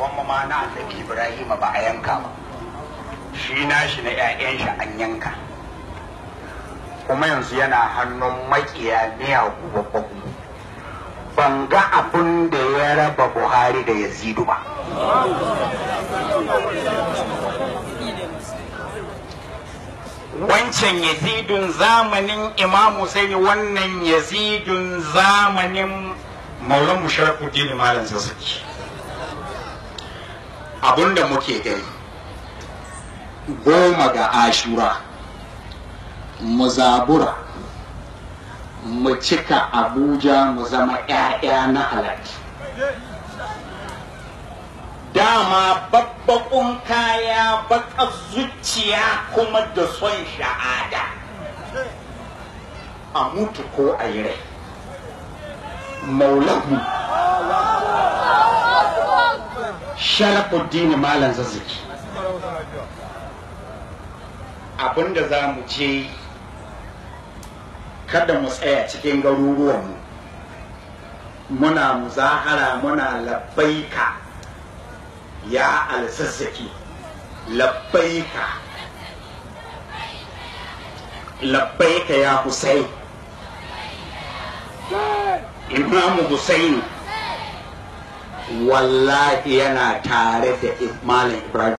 kuma ma na annabi ibrahim ba a yanka ba shi na shi na 'ya'yan shi an yanka kuma yanzu yana hannun makiya miyagu babbaku ban ga abin da ya raba buhari da yazidu ba wancan yazidun zamanin imam Husaini wannan yazidun zamanin maulan musharafuddin malam zazzaki abinda muke gani goma ga ashura mu zabura mu cika abuja mu zama 'ya'ya na halatti dama babbakun kaya baka zuciya kuma da son sha'ada a mutu ko a yi rai maulahu sharafuddin malam zazzaki abinda za mu ce kada mu tsaya cikin garuruwanmu muna muzahara muna labbaika ya alsassaki labbaika labbaika ya Hussein imamu Hussein wallahi yana tare da malam Ibrahim